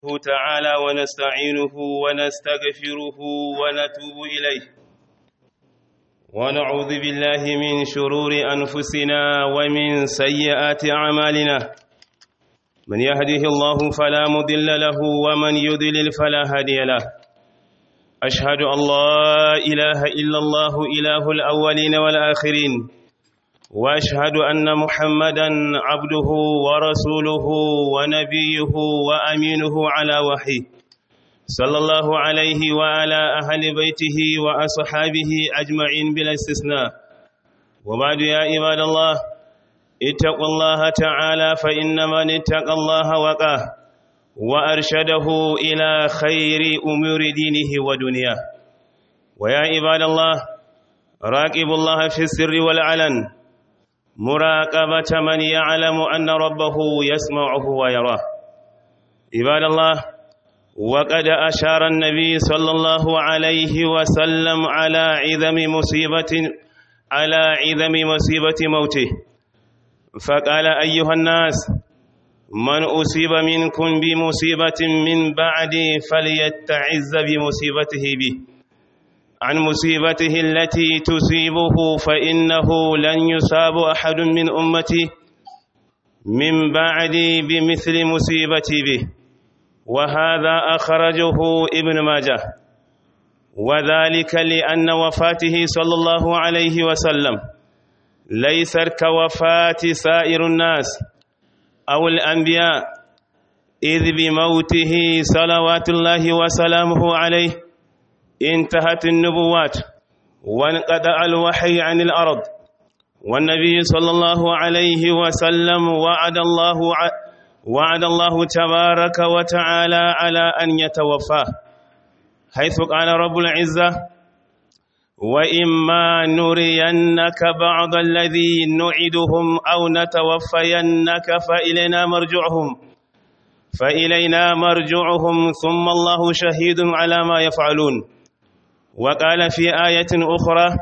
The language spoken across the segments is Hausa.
الله تعالى ونستعينه ونستغفره ونتوب إليه ونعوذ بالله من شرور أنفسنا ومن سيئات أعمالنا من يهده الله فلا مضل له ومن يضلل فلا هادي له أشهد أن لا إله إلا الله إله الأولين والآخرين واشهد ان محمدا عبده ورسوله ونبيه وامينه على وحيه صلى الله عليه وعلى اهل بيته واصحابه اجمعين بلا استثناء وبعد يا عباد الله اتقوا الله تعالى فان من اتقى الله وقاه وارشده الى خير امور دينه ودنياه ويا عباد الله راقبوا الله في السر والعلن مراقبة من يعلم أن ربه يسمعه ويراه عباد الله وقد أشار النبي صلى الله عليه وسلم على عظم مصيبة على عظم مصيبة موته فقال أيها الناس من أصيب منكم بمصيبة من بعد فليتعز بمصيبته به عن مصيبته التي تصيبه فإنه لن يصاب أحد من أمتي من بعدي بمثل مصيبتي به وهذا أخرجه ابن ماجه وذلك لأن وفاته صلى الله عليه وسلم ليست كوفاة سائر الناس أو الأنبياء إذ بموته صلوات الله وسلامه عليه انتهت النبوات وانقطع الوحي عن الأرض والنبي صلى الله عليه وسلم وعد الله وعد الله تبارك وتعالى على أن يتوفاه حيث قال رب العزة وإما نرينك بعض الذي نعدهم أو نتوفينك فإلينا مرجعهم فإلينا مرجعهم ثم الله شهيد على ما يفعلون وقال في آية أخرى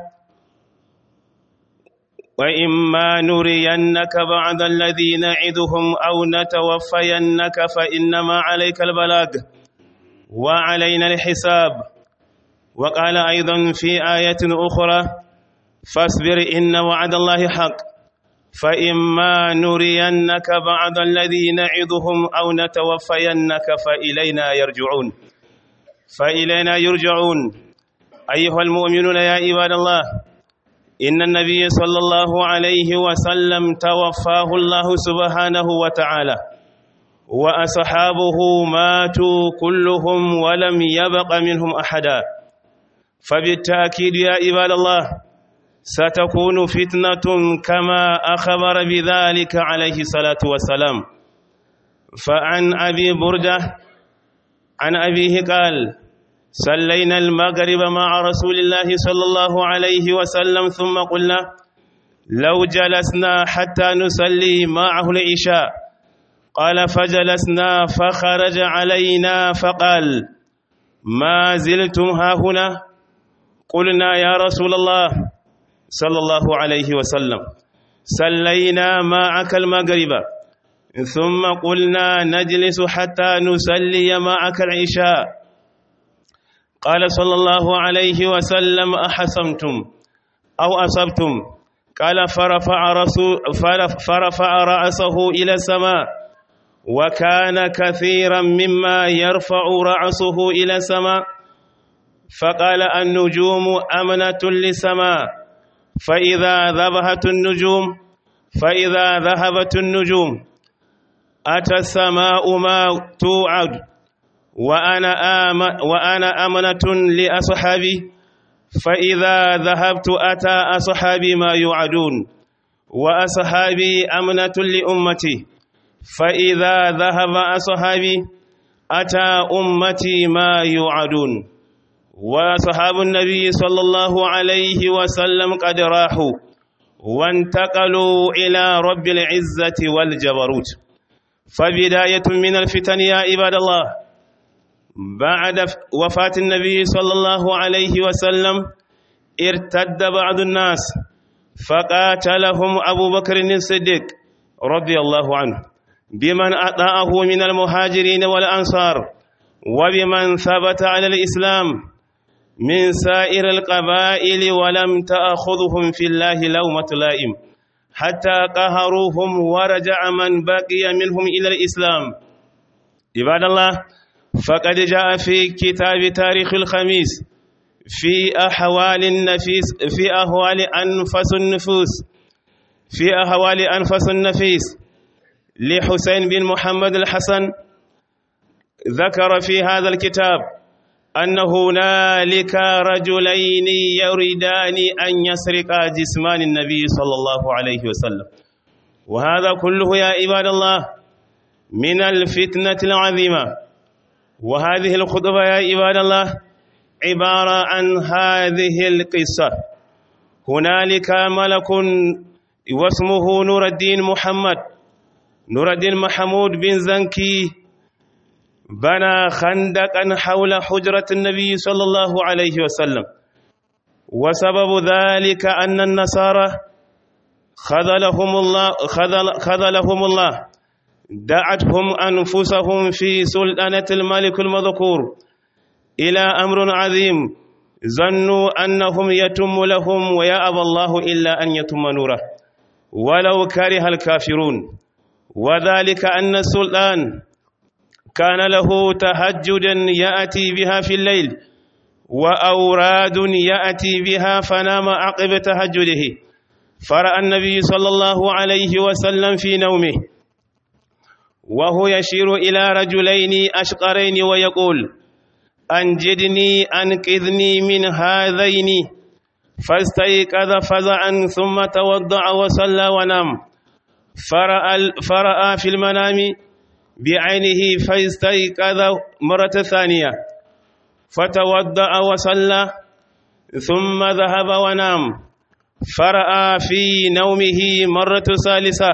وإما نرينك بعض الذي نعدهم أو نتوفينك فإنما عليك البلاغ وعلينا الحساب وقال أيضا في آية أخرى فاصبر إن وعد الله حق فإما نرينك بعض الذي نعدهم أو نتوفينك فإلينا يرجعون فإلينا يرجعون أيها المؤمنون يا عباد الله إن النبي صلى الله عليه وسلم توفاه الله سبحانه وتعالى وأصحابه ماتوا كلهم ولم يبق منهم أحدا فبالتأكيد يا عباد الله ستكون فتنة كما أخبر بذلك عليه الصلاة والسلام فعن أبي بردة عن أبيه قال صلينا المغرب مع رسول الله صلى الله عليه وسلم ثم قلنا لو جلسنا حتى نصلي معه العشاء قال فجلسنا فخرج علينا فقال ما زلتم ها هنا قلنا يا رسول الله صلى الله عليه وسلم صلينا معك المغرب ثم قلنا نجلس حتى نصلي معك العشاء قال صلى الله عليه وسلم أحسمتم أو أصبتم قال فرفع, رسول فرفع رأسه إلى السماء وكان كثيرا مما يرفع رأسه إلى السماء فقال النجوم أمنة للسماء فإذا ذبحت النجوم فإذا ذهبت النجوم أتى السماء ما توعد وأنا آم وأنا أمنة لأصحابي فإذا ذهبت أتى أصحابي ما يوعدون وأصحابي أمنة لأمتي فإذا ذهب أصحابي أتى أمتي ما يوعدون وأصحاب النبي صلى الله عليه وسلم قد راحوا وانتقلوا إلى رب العزة والجبروت فبداية من الفتن يا عباد الله بعد وفاة النبي صلى الله عليه وسلم ارتد بعض الناس فقاتلهم أبو بكر الصديق رضي الله عنه بمن أطاعه من المهاجرين والأنصار وبمن ثبت على الإسلام من سائر القبائل ولم تأخذهم في الله لومة لائم حتى قهروهم ورجع من بقي منهم إلى الإسلام عباد الله فقد جاء في كتاب تاريخ الخميس في أحوال النفيس في أحوال أنفس النفوس في أحوال أنفس النفيس لحسين بن محمد الحسن ذكر في هذا الكتاب أن هنالك رجلين يريدان أن يسرقا جسمان النبي صلى الله عليه وسلم وهذا كله يا عباد الله من الفتنة العظيمة وهذه الخطبة يا عباد الله عبارة عن هذه القصة هنالك ملك واسمه نور الدين محمد نور الدين محمود بن زنكي بنى خندقا حول حجرة النبي صلى الله عليه وسلم وسبب ذلك أن النصارى خذلهم الله خذل خذلهم الله دعتهم أنفسهم في سلطنة الملك المذكور إلى أمر عظيم ظنوا أنهم يتم لهم ويأبى الله إلا أن يتم نوره ولو كره الكافرون وذلك أن السلطان كان له تهجدا يأتي بها في الليل وأوراد يأتي بها فنام عقب تهجده فرأى النبي صلى الله عليه وسلم في نومه وهو يشير إلى رجلين أشقرين ويقول أنجدني أنقذني من هذين فاستيقظ فزعا ثم توضع وصلى ونام فرأى, فرأى في المنام بعينه فاستيقظ مرة ثانية فتوضأ وصلى ثم ذهب ونام فرأى في نومه مرة ثالثة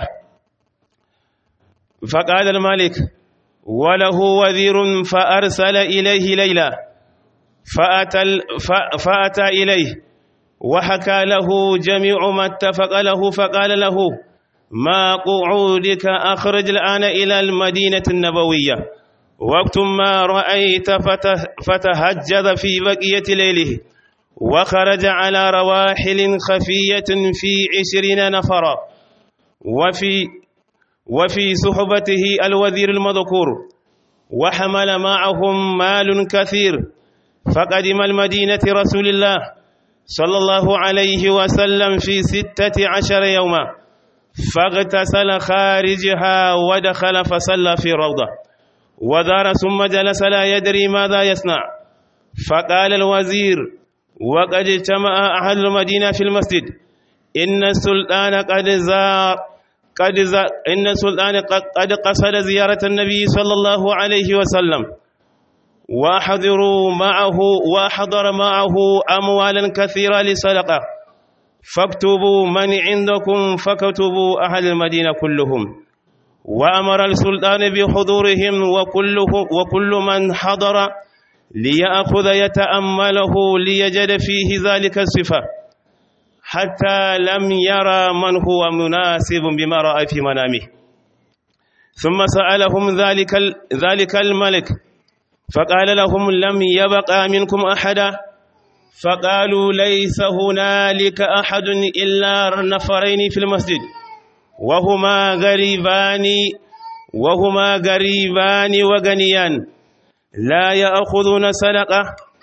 فقال الملك وله وزير فأرسل إليه ليلى فأتى, فأتى إليه وحكى له جميع ما اتفق له فقال له ما قعودك أخرج الآن إلى المدينة النبوية وقت ما رأيت فتهجد في بقية ليله وخرج على رواحل خفية في عشرين نفرا وفي وفي صحبته الوزير المذكور وحمل معهم مال كثير فقدم المدينة رسول الله صلى الله عليه وسلم في ستة عشر يوما فاغتسل خارجها ودخل فصلى في روضة ودار ثم جلس لا يدري ماذا يصنع فقال الوزير وقد اجتمع أهل المدينة في المسجد إن السلطان قد زار قد زار إن السلطان قد قصد زيارة النبي صلى الله عليه وسلم وحضروا معه وحضر معه أموالا كثيرة لصدقة فاكتبوا من عندكم فكتبوا أهل المدينة كلهم وأمر السلطان بحضورهم وكله وكل من حضر ليأخذ يتأمله ليجد فيه ذلك الصفة حتى لم يرى من هو مناسب بما رأى في منامه ثم سألهم ذلك ذلك الملك فقال لهم لم يبقى منكم أحدا فقالوا ليس هنالك أحد إلا نفرين في المسجد وهما غريبان وهما غريبان وغنيان لا يأخذون صدقة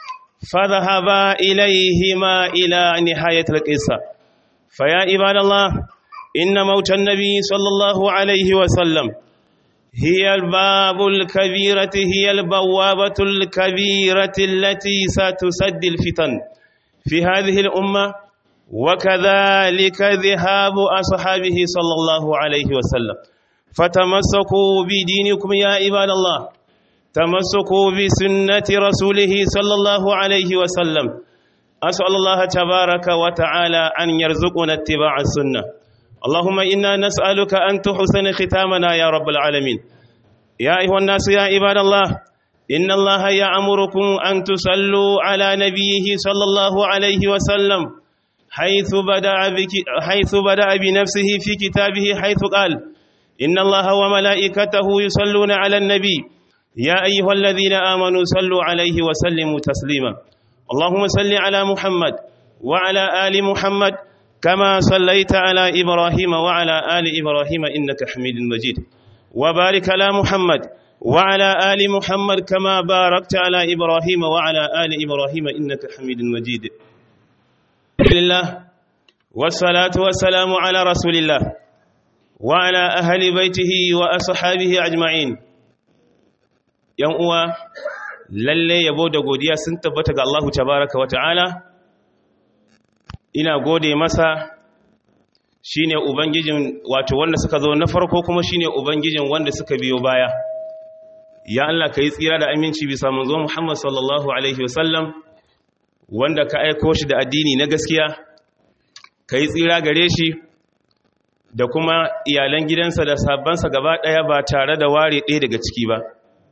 فذهبا إليهما إلى نهاية القصة فيا عباد الله إن موت النبي صلى الله عليه وسلم هي الباب الكبيرة هي البوابة الكبيرة التي ستسد الفتن في هذه الأمة وكذلك ذهاب أصحابه صلى الله عليه وسلم فتمسكوا بدينكم يا عباد الله تمسكوا بسنة رسوله صلى الله عليه وسلم أسأل الله تبارك وتعالى أن يرزقنا اتباع السنة اللهم إنا نسألك أن تحسن ختامنا يا رب العالمين يا أيها الناس يا عباد الله إن الله يأمركم أن تصلوا على نبيه صلى الله عليه وسلم حيث بدأ, بك حيث بدأ بنفسه في كتابه حيث قال إن الله وملائكته يصلون على النبي يا أيها الذين آمنوا صلوا عليه وسلموا تسليما اللهم صل على محمد وعلى آل محمد كما صليت على إبراهيم وعلى آل إبراهيم إنك حميد مجيد وبارك على محمد وعلى آل محمد كما باركت على إبراهيم وعلى آل إبراهيم إنك حميد مجيد لله والصلاة والسلام على رسول الله وعلى أهل بيته وأصحابه أجمعين yan uwa lalle yabo da godiya sun tabbata ga Allahu tabaraka wa ta'ala ina gode masa shine ubangijin wato wanda suka zo na farko kuma shine ubangijin wanda suka biyo baya ya Allah kai tsira da aminci bisa manzo Muhammad sallallahu alaihi wasallam wanda ka aiko shi da addini na gaskiya kai tsira gare shi da kuma iyalan gidansa da sabbansa gaba daya ba tare da ware ɗaya daga ciki ba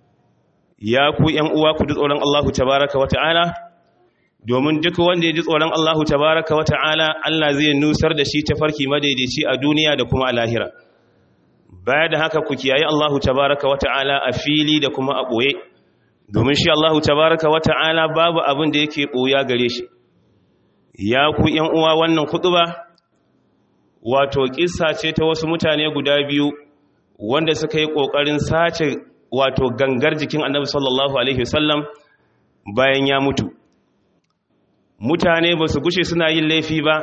ya ku ‘yan uwa ku ji tsoron Allahu tabaraka wa ta'ala domin duk wanda ya ji tsoron Allahu tabaraka wa ta'ala Allah zai nusar da shi ta farki madaidaici a duniya da kuma a lahira baya da haka ku kiyaye Allahu tabaraka wa ta'ala a fili da kuma a ɓoye domin shi Allahu tabaraka wa ta'ala babu abin da yake ɓoya gare shi ya ku ‘yan uwa wannan kuɗuba wato ƙissa ce ta wasu mutane guda biyu wanda suka yi ƙoƙarin sace wato gangar jikin annabi sallallahu alaihi wasallam bayan ya mutu mutane ba su gushe suna yin laifi ba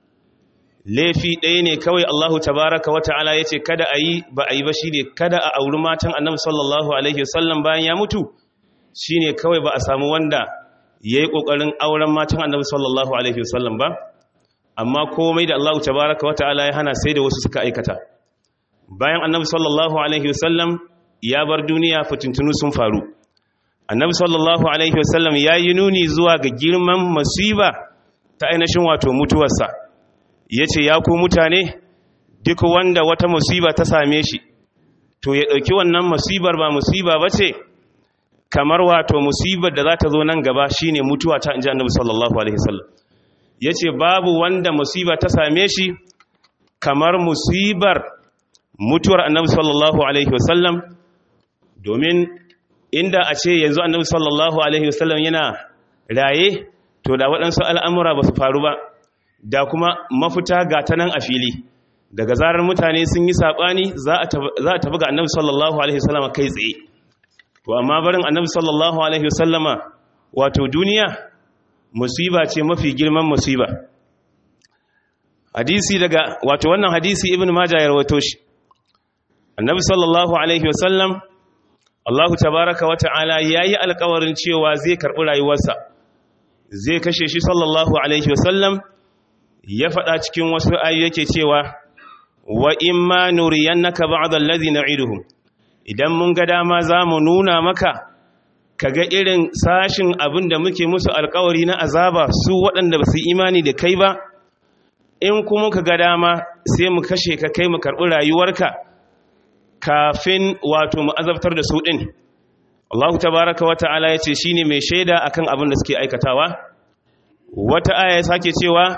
laifi ɗaya ne kawai Allahu tabaraka wa ta'ala ya ce kada a yi ba a yi ba shi ne kada a auri matan annabi sallallahu alaihi wasallam bayan ya mutu shi ne kawai ba a samu wanda ya yi ƙoƙarin auren matan annabi sallallahu alaihi wasallam ba amma komai da Allahu tabaraka wa ta'ala ya hana sai da wasu suka aikata bayan annabi sallallahu alaihi wasallam ya bar duniya fitintunu sun faru annabi sallallahu alaihi wasallam ya yi nuni zuwa ga girman masiba ta ainihin wato mutuwarsa ya ce ya ku mutane duk wanda wata musiba ta same shi to ya ɗauki wannan musibar ba musiba ba ce kamar wato musibar da za ta zo nan gaba shine mutuwa ta inji annabi sallallahu alaihi wasallam ya ce babu wanda musiba ta same shi kamar musibar mutuwar annabi sallallahu alaihi wasallam domin inda a ce yanzu annabi sallallahu alaihi wasallam yana raye to da waɗansu al'amura ba su faru ba da kuma mafita ga ta nan a fili daga zarar mutane sun yi saɓani za a tabi ga annabi sallallahu alaihi wasallama kai tsaye to amma barin annabi sallallahu alaihi wasallama wato duniya musiba ce mafi girman musiba hadisi daga wato wannan hadisi ibn majah ya rawato shi annabi sallallahu alaihi wasallam Allahu tabaraka wa ta'ala yayi alƙawarin cewa zai karɓi rayuwarsa zai kashe shi sallallahu alaihi wasallam ya faɗa cikin wasu ayu yake cewa wa imma nuriyannaka ba'd allazi na'iduhum idan mun ga dama zamu nuna maka kaga irin sashin abin da muke musu alƙawari na azaba su waɗanda ba su imani da kai ba in kuma ka ga dama sai mu kashe ka kai mu karɓi rayuwarka kafin wato mu azabtar da su ɗin Allah tabaraka wa ta'ala ya ce shi ne mai shaida akan abin da suke aikatawa wata aya ya sake cewa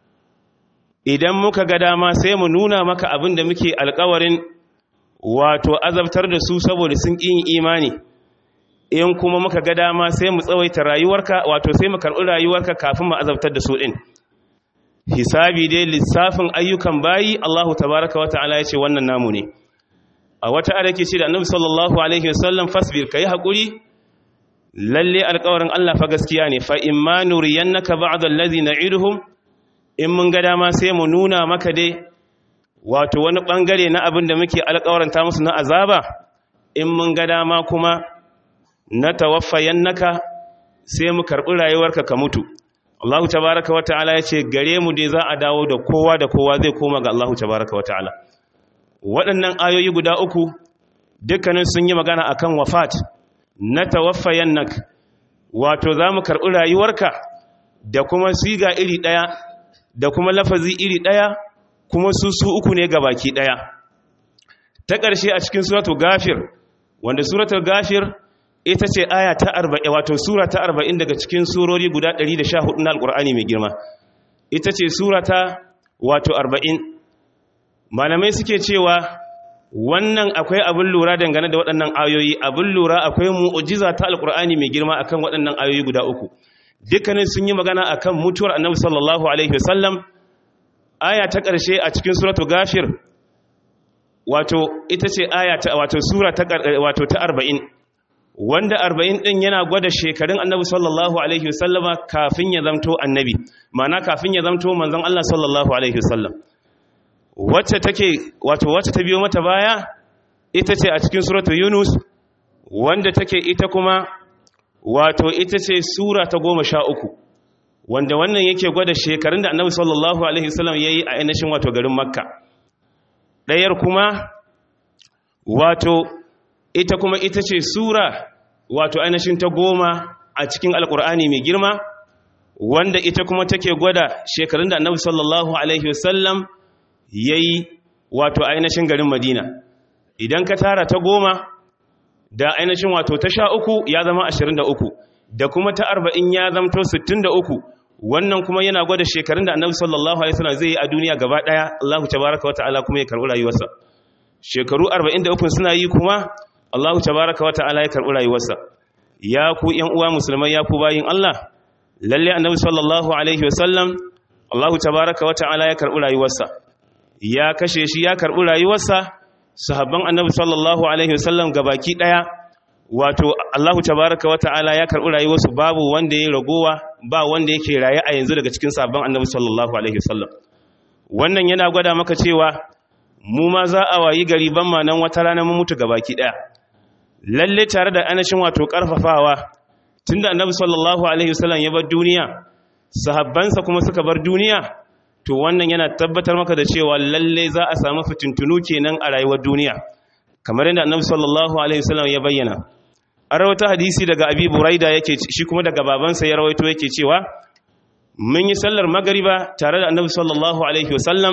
idan muka ga dama sai mu nuna maka abin da muke alkawarin wato azabtar da su saboda sun ƙin imani in kuma muka ga dama sai mu tsawaita rayuwarka wato sai mu karɓi rayuwarka kafin mu azabtar da su ɗin hisabi dai lissafin ayyukan bayi Allahu tabaraka wa ta'ala ya ce wannan namu ne a wata ada ke ce da annabi sallallahu alaihi wasallam fasbir kai hakuri lalle alƙawarin Allah fa gaskiya ne fa imma nuriyannaka ba'd allazi na'iduhum in mun ga dama sai mu nuna maka dai wato wani bangare na abin da muke alƙawaranta musu na azaba in mun ga dama kuma na tawaffayannaka sai mu karɓi rayuwarka ka mutu Allah tabaraka wa ta'ala ya ce gare mu dai za a dawo da kowa da kowa zai koma ga Allah tabaraka wa ta'ala waɗannan ayoyi guda uku dukkanin sun yi magana akan wafat na tawaffayan nak wato za mu karɓi rayuwarka da kuma siga iri ɗaya da kuma lafazi iri ɗaya kuma su su uku ne ga baki ɗaya ta ƙarshe a cikin suratul gafir wanda suratul gafir ita ce aya ta arba'in wato sura ta arba'in daga cikin surori guda ɗari da sha hudu na alƙur'ani mai girma ita ce sura ta wato arba'in malamai suke cewa wannan akwai abin lura dangane da waɗannan ayoyi abin lura akwai mu'ujiza ta alkur'ani mai girma akan waɗannan ayoyi guda uku dukkanin sun yi magana akan mutuwar annabi sallallahu alaihi wasallam aya ta ƙarshe a cikin suratu gafir wato ita ce aya ta wato sura ta wato ta 40 wanda 40 din yana gwada shekarun annabi sallallahu alaihi wasallama kafin ya zamto annabi ma'ana kafin ya zamto manzon Allah sallallahu alaihi wasallam wacce take wato wacce ta biyo mata baya ita ce a cikin suratu yunus wanda take ita kuma wato ita ce sura ta goma sha uku wanda wannan yake gwada shekarun da annabi sallallahu alaihi wasallam ya yi a ainihin wato garin makka ɗayar kuma wato ita kuma ita ce sura wato ainihin ta goma a cikin alkur'ani mai girma wanda ita kuma take gwada shekarun da annabi sallallahu alaihi wasallam ya yi wato ainihin garin madina idan ka tara ta goma da ainihin wato ta sha uku ya zama ashirin da uku da kuma ta arba'in ya zamto sittin da uku wannan kuma yana gwada shekarun da annabi sallallahu alaihi wasallam zai yi a duniya gaba daya Allahu tabaraka wa ta'ala kuma ya karbi rayuwarsa shekaru 43 suna yi kuma Allahu tabaraka wa ta'ala ya karbi rayuwarsa ya ku ƴan uwa musulmai ya ku bayin Allah lalle annabi sallallahu alaihi wasallam Allahu tabaraka wa ta'ala ya karbi rayuwarsa ya kashe shi ya karbi rayuwarsa sahabban annabi sallallahu alaihi wasallam gabaki daya wato Allahu tabaraka wa ta'ala ya karbi rayuwarsu babu wanda ya ragowa ba wanda yake raye a yanzu daga cikin sahabban annabi sallallahu alaihi wasallam wannan yana gwada maka cewa mu ma za a wayi gari ban ma nan wata rana mu mutu gabaki daya lalle tare da anashin wato karfafawa tunda annabi sallallahu alaihi wasallam ya bar duniya sahabbansa kuma suka bar duniya to wannan yana tabbatar maka da cewa lalle za a samu fitintunu kenan a rayuwar duniya kamar yadda annabi sallallahu alaihi wasallam ya bayyana an rawaita hadisi daga abi buraida yake shi kuma daga babansa ya rawaito yake cewa mun yi sallar magariba tare da annabi sallallahu alaihi wasallam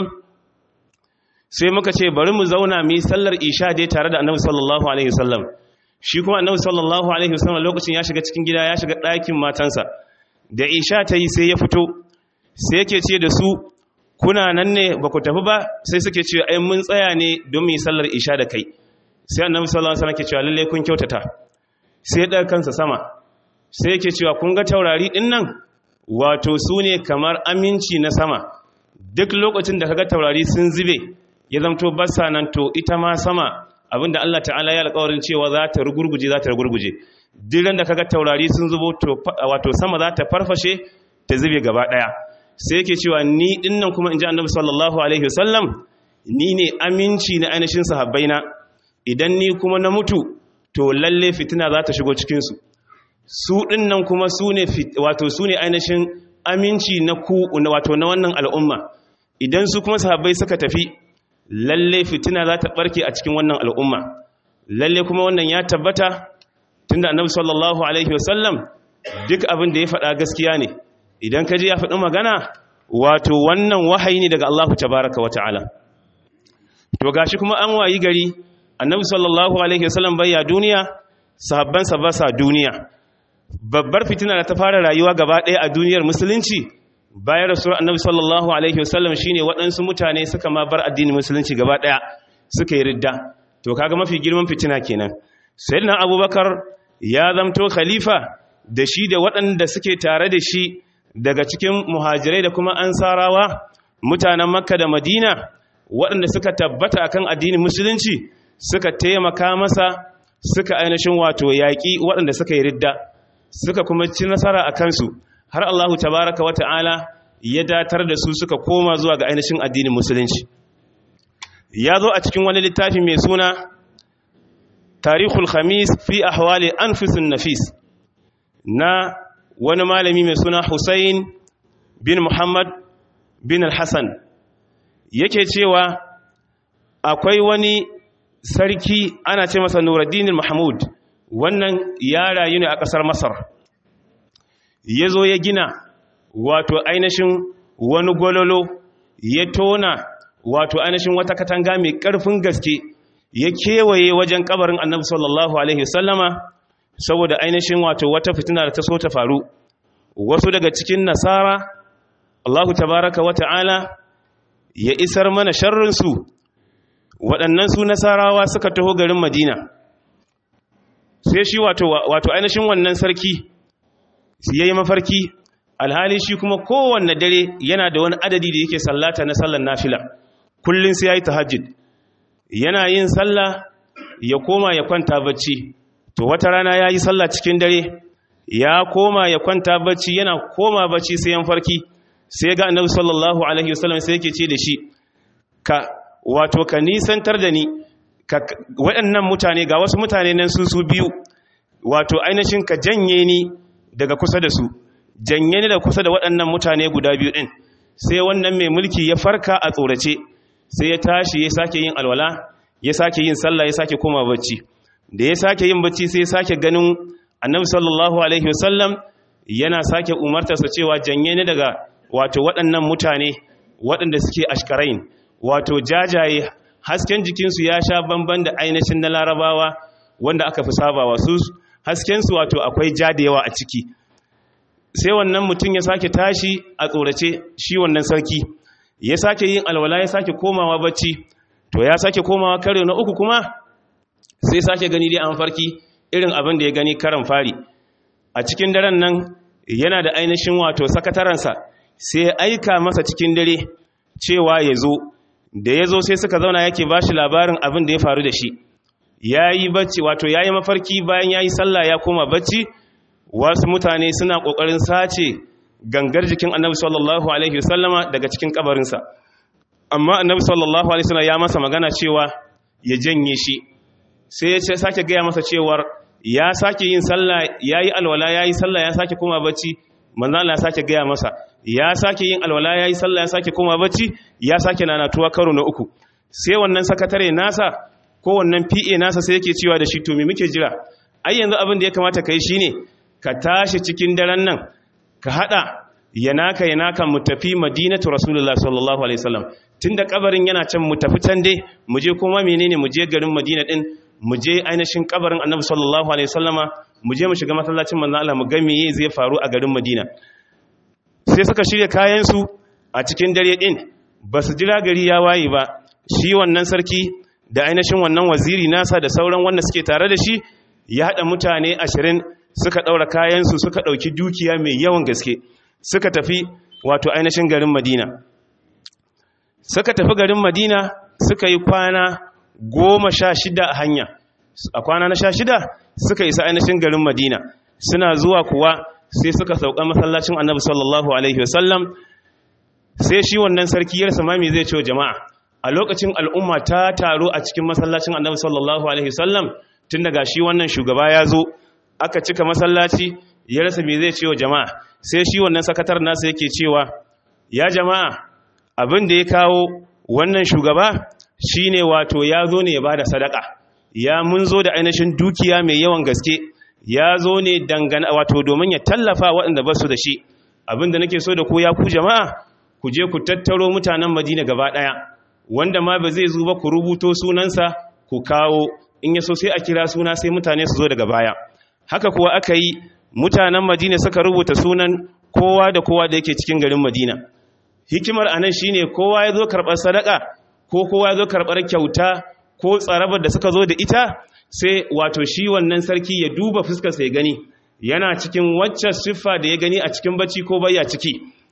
sai muka ce bari mu zauna mu yi sallar isha dai tare da annabi sallallahu alaihi wasallam shi kuma annabi sallallahu alaihi wasallam lokacin ya shiga cikin gida ya shiga ɗakin matansa da isha ta yi sai ya fito sai yake ce da su kuna nan ne ba ku tafi ba sai suke ce ai mun tsaya ne don mu yi sallar isha da kai sai annabi sallallahu alaihi wasallam ke cewa lalle kun kyautata sai ya ɗaga kansa sama sai yake cewa kun ga taurari ɗin nan wato su ne kamar aminci na sama duk lokacin da kaga taurari sun zube ya zamto basa nan to ita ma sama abinda Allah ta'ala ya alƙawarin cewa za ta rugurguje za ta rugurguje duk da kaga taurari sun zubo to wato sama za ta farfashe ta zube gaba ɗaya sai yake cewa ni dinnan kuma in ji annabi sallallahu alaihi wasallam ni ne aminci na ainihin sahabbaina idan ni kuma na mutu to lalle fitina za ta shigo cikinsu su ɗinnan kuma su ne wato su ne ainihin aminci na ku wato na wannan al'umma idan su kuma sahabbai suka tafi lalle fitina za ta ɓarke a cikin wannan al'umma lalle kuma wannan ya tabbata tunda annabi sallallahu alaihi wasallam duk abin da ya faɗa gaskiya ne idan ka ji ya faɗi magana wato wannan wahayi ne daga Allah tabaraka wa ta'ala to gashi kuma an wayi gari annabi sallallahu alaihi wasallam bayya duniya sahabbansa ba sa duniya babbar fitina da ta fara rayuwa gaba ɗaya a duniyar musulunci bayan rasuwar annabi sallallahu alaihi wasallam shine waɗansu mutane suka ma bar addinin musulunci gaba ɗaya suka yi ridda to kaga mafi girman fitina kenan sayyidina abubakar ya zamto khalifa da shi da waɗanda suke tare da shi daga cikin muhajirai da kuma ansarawa mutanen makka da madina waɗanda suka tabbata akan addinin musulunci suka taimaka masa suka ainihin wato yaƙi waɗanda suka yi ridda suka kuma ci nasara a kansu har Allahu tabaraka wa ta'ala ya datar da su suka koma zuwa ga ainihin addinin musulunci ya zo a cikin wani littafi mai suna tarihul khamis fi ahwali anfusin nafis na wani malami mai suna Hussein bin Muhammad bin al-Hassan yake cewa akwai wani sarki ana ce masa Nuruddin Mahmud wannan ya rayu ne a ƙasar Masar ya zo ya gina wato ainihin wani gololo ya tona wato ainihin wata katanga mai ƙarfin gaske ya kewaye wajen kabarin annabi sallallahu alaihi wasallama saboda ainihin wato wata fitina da ta so ta faru wasu daga cikin nasara Allahu tabaraka wa ta'ala ya isar mana sharrinsu waɗannan su nasarawa suka taho garin madina sai shi wato wato ainihin wannan sarki ya yi mafarki alhali shi kuma kowanne dare yana da wani adadi da yake sallata na sallar nafila kullum sai ya yi tahajjud yana yin sallah ya koma ya kwanta bacci to wata rana ya yi sallah cikin dare ya koma ya kwanta bacci yana koma bacci sai yan farki sai ga annabi sallallahu alaihi wasallam sai yake ce da shi ka wato ka nisantar da ni ka waɗannan mutane ga wasu mutane nan su su biyu wato ainihin ka janye ni daga kusa da su janye ni da kusa da waɗannan mutane guda biyu ɗin sai wannan mai mulki ya farka a tsorace sai ya tashi ya sake yin alwala ya sake yin sallah ya sake koma bacci da ya sake yin bacci sai ya sake ganin annabi sallallahu alaihi wasallam yana sake umartarsa cewa janye ni daga wato waɗannan mutane waɗanda suke ashkarain wato jajaye hasken jikinsu ya sha bamban da ainihin na larabawa wanda aka fi sabawa su haskensu wato akwai ja da yawa a ciki sai wannan mutum ya sake tashi a tsorace shi wannan sarki ya sake yin alwala ya sake komawa bacci to ya sake komawa karo na uku kuma sai sake gani dai an farki irin abin da ya gani karan fari a cikin daren nan yana da ainihin wato sakataransa sai ya aika masa cikin dare cewa ya zo da ya zo sai suka zauna yake ba shi labarin abin da ya faru da shi ya yi bacci wato ya yi mafarki bayan ya yi sallah ya koma bacci wasu mutane suna ƙoƙarin sace gangar jikin annabi sallallahu alaihi wasallama daga cikin kabarinsa amma annabi sallallahu alaihi wasallam ya masa magana cewa ya janye shi sai ya ce sake gaya masa cewar ya sake yin sallah ya yi alwala ya yi sallah ya sake koma bacci manzo Allah ya sake gaya masa ya sake yin alwala ya yi sallah ya sake koma bacci ya sake nanatuwa karo na uku sai wannan sakatare nasa ko wannan PA nasa sai yake cewa da shi to me muke jira ai yanzu abin da ya kamata kai shine ka tashi cikin daren nan ka hada yanaka yanaka mu tafi madinatu rasulullah sallallahu alaihi wasallam tunda kabarin yana can mu tafi can dai mu je kuma menene mu je garin madina din mu je ainihin kabarin annabi sallallahu alaihi wasallama mu je mu shiga masallacin manzon Allah mu ga meye zai faru a garin madina sai suka shirya kayan su a cikin dare din ba su jira gari ya waye ba shi wannan sarki da ainihin wannan waziri nasa da sauran wanda suke tare da shi ya hada mutane ashirin suka ɗaura kayansu suka ɗauki dukiya mai yawan gaske suka tafi wato ainihin garin madina suka tafi garin madina suka yi kwana goma sha shida a hanya a kwana na sha shida suka isa ainihin garin madina suna zuwa kuwa sai suka sauka masallacin annabi sallallahu alaihi wasallam sai shi wannan sarki yarsa mami zai ce jama'a a lokacin al'umma ta taro a cikin masallacin annabi sallallahu alaihi wasallam tun daga shi wannan shugaba ya zo aka cika masallaci ya rasa me zai cewa jama'a sai shi wannan sakatar nasa yake cewa ya jama'a abin da ya kawo wannan shugaba shine wato ya zo ne ya bada sadaka ya mun zo da ainihin dukiya mai yawan gaske ya zo ne dangana wato domin ya tallafa waɗanda ba su da shi abin da nake so da ku ya ku jama'a ku je ku tattaro mutanen madina gaba ɗaya wanda ma ba zai zo ba ku rubuto sunansa ku kawo in ya so sai a kira suna sai mutane su zo daga baya haka kuwa aka yi mutanen madina suka rubuta sunan kowa da kowa da yake cikin garin madina hikimar anan shine kowa ya zo karɓar sadaka ko kowa ya zo karɓar kyauta ko tsarabar da suka zo da ita sai wato shi wannan sarki ya duba fuskarsa ya gani yana cikin wacce siffa da ya gani a cikin bacci ko bayya ciki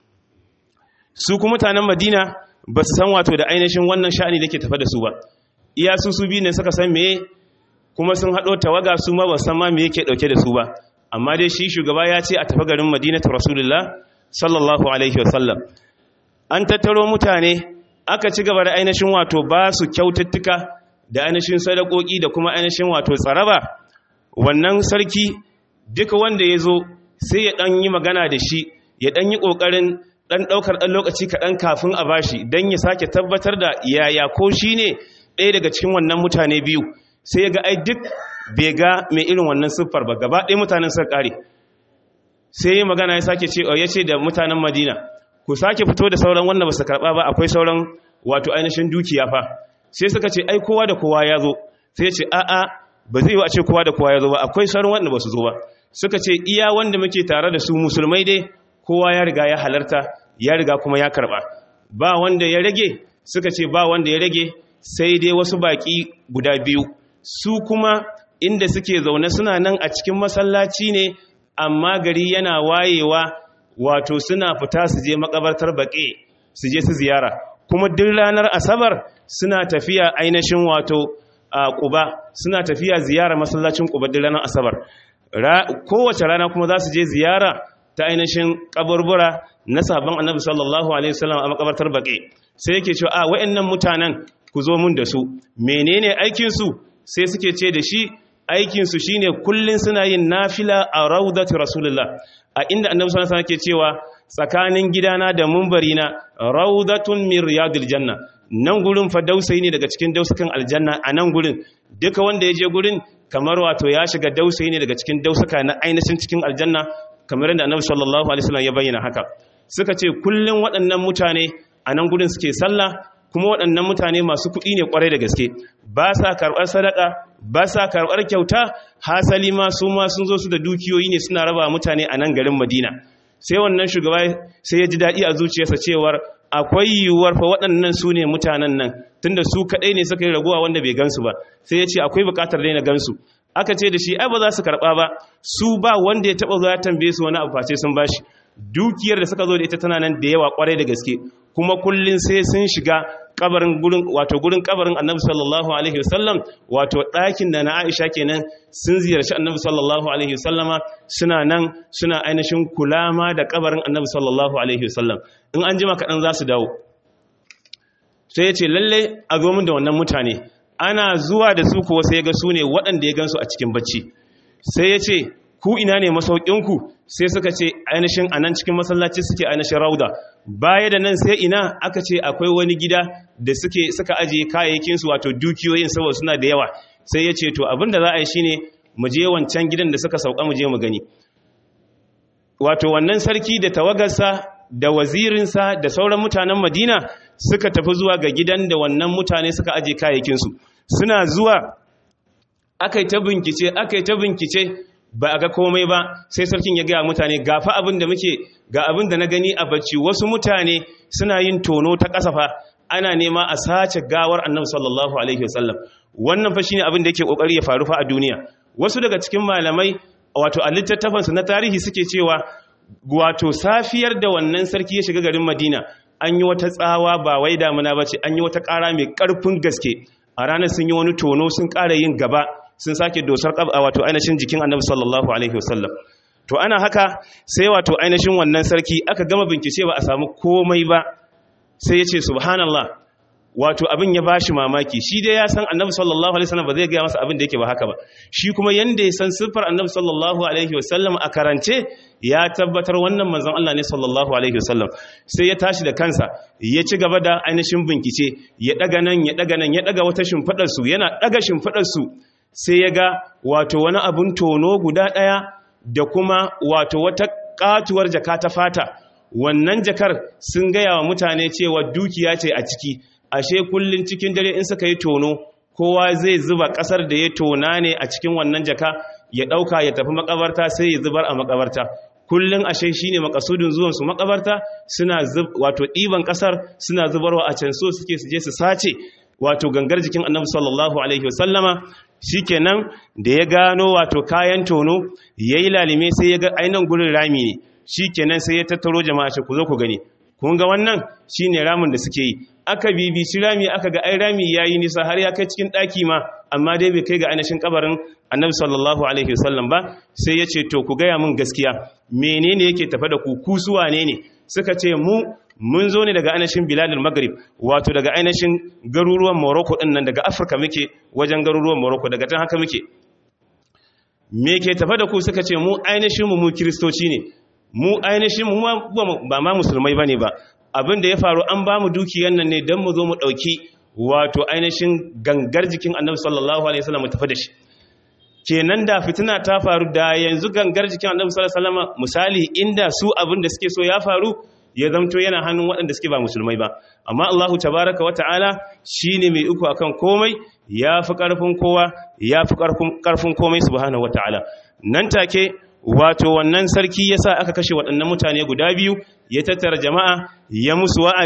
su kuma mutanen madina ba su san wato da ainihin wannan sha'ani da ke tafa da su ba iya su su biyu ne suka san meye kuma sun haɗo tawaga su ma ba san ma me yake ɗauke da su ba amma dai shi shugaba ya ce a tafi garin madinatu rasulullah sallallahu alaihi wasallam an tattaro mutane aka ci gaba da ainihin wato ba su kyaututtuka da ainihin sadakoki da kuma ainihin wato tsaraba wannan sarki duka wanda ya zo sai ya ɗan yi magana da shi ya ɗan yi ƙoƙarin ɗan ɗaukar ɗan lokaci kaɗan kafin a bashi don ya sake tabbatar da yaya ko shi ne ɗaya daga cikin wannan mutane biyu sai ya ga ai duk bai ga mai irin wannan siffar ba gaba ɗaya mutanen sun ƙare sai ya magana ya sake ce ya ce da mutanen madina ku sake fito da sauran wanda ba su karɓa ba akwai sauran wato ainihin dukiya fa sai suka ce ai kowa da kowa ya zo sai ce a'a ba zai yi a ce kowa da kowa ya zo ba akwai sauran wanda ba su zo ba suka ce iya wanda muke tare da su musulmai dai kowa ya riga ya halarta ya riga kuma ya karɓa ba wanda ya rage suka ce ba wanda ya rage sai dai wasu baki guda biyu su kuma inda suke zaune suna nan a cikin masallaci ne amma gari yana wayewa wato suna fita su je makabartar baƙe su je su ziyara kuma duk ranar asabar suna tafiya ainihin wato a ƙuba suna tafiya ziyara masallacin ƙuba duk ranar asabar kowace rana kuma za su je ziyara ta ainihin kaburbura na sabon annabi sallallahu alaihi wasallam a makabartar baƙe sai yake cewa a wa'annan mutanen ku zo mun da su menene aikin su sai suke ce da shi aikin su shine kullun suna yin nafila a raudati rasulullah a inda annabi sallallahu alaihi wasallam ke cewa tsakanin gidana da mumbari na raudatun min riyadil janna nan gurin fa dausayi ne daga cikin dausakan aljanna a nan gurin duka wanda ya je gurin kamar wato ya shiga dausayi ne daga cikin dausaka na ainihin cikin aljanna kamar yadda annabi sallallahu alaihi wasallam ya bayyana haka suka ce kullun waɗannan mutane a nan gurin suke sallah kuma waɗannan mutane masu kuɗi ne kwarai da gaske ba sa karɓar sadaka ba sa karɓar kyauta hasali ma su ma sun zo su da dukiyoyi ne suna raba mutane a nan garin madina sai wannan shugaba sai ya ji daɗi a zuciyarsa cewar akwai yiwuwar fa waɗannan su ne mutanen nan tunda su kaɗai ne suka yi raguwa wanda bai gansu ba sai ya ce akwai buƙatar daina gansu aka ce da shi ai ba za su karɓa ba su ba wanda ya taɓa zuwa ya tambaye su wani abu face sun bashi dukiyar da suka zo da ita tana nan da yawa kwarai da gaske kuma kullun sai sun shiga kabarin gurin wato gurin kabarin Annabi sallallahu alaihi wasallam wato ɗakin da na Aisha kenan sun ziyarci Annabi sallallahu alaihi wasallama suna nan suna ainihin kulama da kabarin Annabi sallallahu alaihi wasallam in an jima kaɗan za su dawo sai ya ce lalle a zo min da wannan mutane ana zuwa da su kuwa sai ya ga su ne waɗanda ya gansu a cikin bacci sai ya ce ku ina ne masaukinku sai suka ce ainihin a nan cikin masallaci suke ainihin rauda baya da nan sai ina aka ce akwai wani gida da suke suka ajiye kayayyakinsu wato dukiyoyin saboda suna da yawa sai ya ce to abin da za a yi shine mu je wancan gidan da suka sauka mu je mu gani wato wannan sarki da tawagarsa da wazirinsa da sauran mutanen madina suka tafi zuwa ga gidan da wannan mutane suka ajiye kayayyakinsu suna zuwa aka yi ta bincike aka yi ta bincike ba a ga komai ba sai sarkin ya gaya mutane gafa abin da muke ga abin da na gani a bacci wasu mutane suna yin tono ta kasafa ana nema a sace gawar annabi sallallahu alaihi wasallam wannan fa shine abin da yake kokari ya faru fa a duniya wasu daga cikin malamai wato a littattafansu na tarihi suke cewa wato safiyar da wannan sarki ya shiga garin Madina an yi wata tsawa ba wai damuna bace an yi wata ƙara mai ƙarfin gaske a ranar sun yi wani tono sun ƙara yin gaba sun sake dosar ƙaba wato ainihin jikin annabi sallallahu alaihi wasallam to ana haka sai wato ainihin wannan sarki aka gama bincike ba a samu komai ba sai ya ce subhanallah wato abin ya bashi mamaki shi dai ya san annabi sallallahu alaihi wasallam ba zai ga masa abin da yake ba haka ba shi kuma yanda ya san siffar annabi sallallahu alaihi wasallam a karance ya tabbatar wannan manzon Allah ne sallallahu alaihi wasallam sai ya tashi da kansa ya ci gaba da ainihin bincike ya daga nan ya daga nan ya daga wata shimfidar su yana daga shimfidar su sai ya ga wato wani abun tono guda daya da kuma wato wata katuwar jaka ta fata wannan jakar sun gaya wa mutane cewa dukiya ce a ciki ashe kullun cikin dare in suka yi tono kowa zai zuba kasar da ya tona ne a cikin wannan jaka ya dauka ya tafi makabarta sai ya zubar a makabarta kullun ashe shine makasudin zuwan su makabarta suna wato diban kasar suna zubarwa a can so suke su je su sace wato gangar jikin Annabi sallallahu alaihi wasallama shikenan da ya gano wato kayan tono yayi lalime sai ya ga ainan gurin rami ne shikenan sai ya tattaro jama'a ce ku zo ku gani kun ga wannan shine ramin da suke yi aka bibici rami aka ga ai rami yayi nisa har ya kai cikin daki ma amma dai bai kai ga ainihin kabarin annabi sallallahu alaihi wasallam ba sai ya ce to ku gaya min gaskiya menene yake tafe da ku ku su wane ne suka ce mu mun zo ne daga ainihin biladul maghrib wato daga ainihin garuruwan morocco din nan daga afirka muke wajen garuruwan morocco daga tan haka muke me ke tafe da ku suka ce mu ainihin mu mu kristoci ne mu ainihin mu ba ma musulmai bane ba abin da ya faru an ba mu dukiyar nan ne don mu zo mu ɗauki wato ainihin gangar jikin annabi sallallahu alaihi wasallam mu tafi da shi kenan da fitina ta faru da yanzu gangar jikin annabi sallallahu alaihi wasallam misali inda su abin da suke so ya faru ya zamto yana hannun waɗanda suke ba musulmai ba amma Allahu tabaraka wa ta'ala shine mai uku akan komai ya fi ƙarfin kowa ya fi ƙarfin komai subhanahu wa ta'ala nan take wato wannan sarki yasa aka kashe waɗannan mutane guda biyu ya tattara jama'a ya musu wa'azi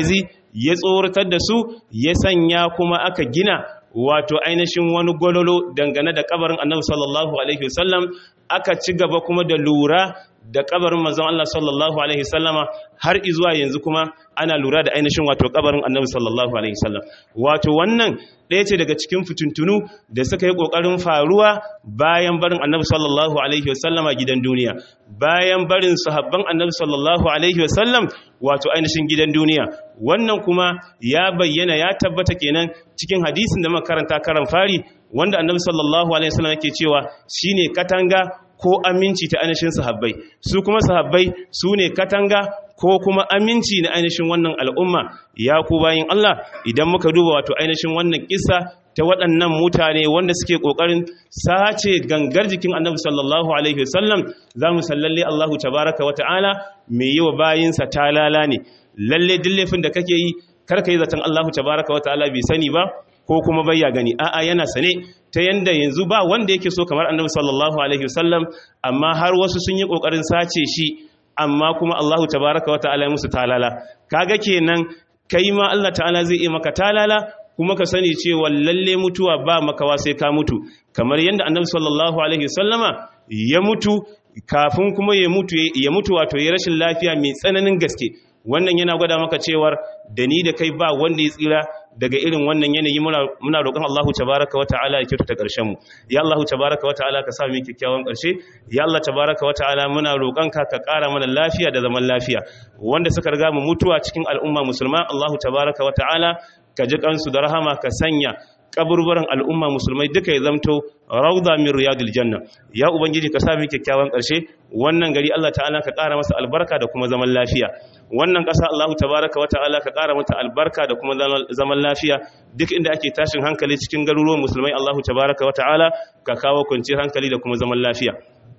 ya tsoratar da su ya sanya kuma aka gina wato ainihin wani gololo dangane da kabarin annabi sallallahu alaihi wasallam aka ci gaba kuma da lura da kabarin manzon Allah sallallahu alaihi wasallama har izuwa yanzu kuma ana lura da ainihin wato kabarin annabi sallallahu alaihi wasallam wato wannan ɗaya ce daga cikin fitintunu da suka yi ƙoƙarin faruwa bayan barin annabi sallallahu alaihi wasallama gidan duniya bayan barin sahabban annabi sallallahu alaihi wasallam wato ainihin gidan duniya wannan kuma ya bayyana ya tabbata kenan cikin hadisin da makaranta karan fari wanda annabi sallallahu alaihi wasallam yake cewa shine katanga ko aminci ta ainihin sahabbai su kuma sahabbai su ne katanga ko kuma aminci na ainihin wannan al'umma ya ku bayin Allah idan muka duba wato ainihin wannan kissa ta waɗannan mutane wanda suke ƙoƙarin sace gangar jikin annabi sallallahu alaihi wasallam za mu sallalle Allahu tabaraka wa ta'ala mai yi wa bayinsa talala ne lalle duk laifin da kake yi karka yi zaton Allahu tabaraka wa ta'ala bai sani ba ko kuma bai ya gani a'a yana sane ta yanda yanzu ba wanda yake so kamar annabi sallallahu alaihi wasallam amma har wasu sun yi kokarin sace shi amma kuma Allahu tabaraka wa ta'ala ya musu talala kaga kenan kai ma Allah ta'ala zai yi maka talala kuma ka sani cewa lalle mutuwa ba makawa sai ka mutu kamar yanda annabi sallallahu alaihi wasallama ya mutu kafin kuma ya mutu ya mutu wato ya rashin lafiya mai tsananin gaske wannan yana gwada maka cewar da ni da kai ba wanda ya tsira daga irin wannan yanayi muna roƙon Allahu tabaraka wa ta'ala ya kyautata ƙarshen mu ya Allahu tabaraka wa ta'ala ka sa mu kyakkyawan ƙarshe ya Allah tabaraka wa ta'ala muna roƙon ka ka ƙara mana lafiya da zaman lafiya wanda suka riga mu mutuwa cikin al'umma musulma Allahu tabaraka wa ta'ala ka ji kansu da rahama ka sanya kaburburan al'umma musulmai duka ya zamto rauda min riyadil janna ya ubangiji ka sa mu kyakkyawan ƙarshe wannan gari Allah ta'ala ka ƙara masa albarka da kuma zaman lafiya wannan ƙasa Allah tabaraka wata'ala ka ƙara mata albarka da kuma zaman lafiya duk inda ake tashin hankali cikin garuruwan musulmai Allah tabaraka wata'ala ka kawo kwanciyar hankali da kuma zaman lafiya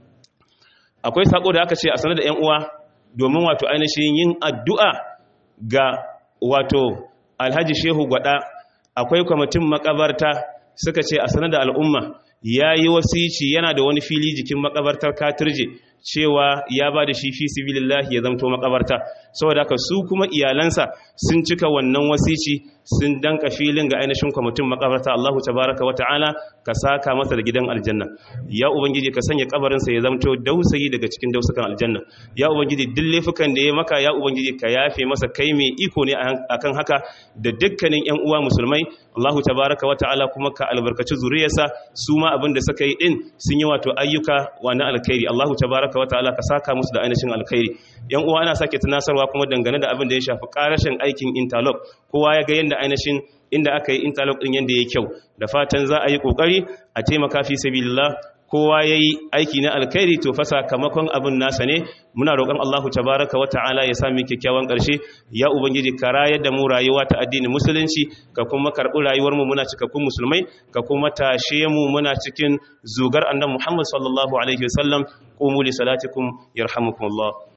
akwai sako da aka ce a sanar da 'yan uwa domin wato ainihin yin addu'a ga wato alhaji shehu gwada akwai kwamitin makabarta suka ce a sanar da al'umma ya yi wasici yana da wani fili jikin makabartar katirje cewa ya ba da shi fi sibilillahi ya zamto makabarta saboda haka su kuma iyalansa sun cika wannan wasici sun danka filin ga ainihin kwamitin makabarta Allahu tabaraka wa ta'ala ka saka masa da gidan aljanna ya ubangiji ka sanya kabarinsa ya zamto dausayi daga cikin dausukan aljanna ya ubangiji duk laifukan da ya maka ya ubangiji ka yafe masa kai mai iko ne akan haka da dukkanin yan uwa musulmai Allahu tabaraka wa ta'ala kuma ka albarkaci zuriyarsa su ma abin da suka yi din sun yi wato ayyuka wa na alkhairi Allahu tabaraka wa ta'ala ka saka musu da ainihin alkhairi yan uwa ana sake tunasarwa kuma dangane da abin da ya shafi karashin aikin interlock kowa ya ga yanda ainihin inda aka yi interlock din yanda ya kyau da fatan za a yi kokari a taimaka fi sabilillah kowa ya yi aiki na alkhairi to fa sakamakon abin nasa ne muna roƙon Allahu tabaraka wa ta'ala ya sami kyakkyawan ƙarshe ya ubangiji ka rayar da mu rayuwa ta addinin musulunci ka kuma karɓi rayuwar mu muna cikakkun musulmai ka kuma tashe mu muna cikin zugar annabi Muhammad sallallahu alaihi wasallam qumu li salatikum yarhamukumullah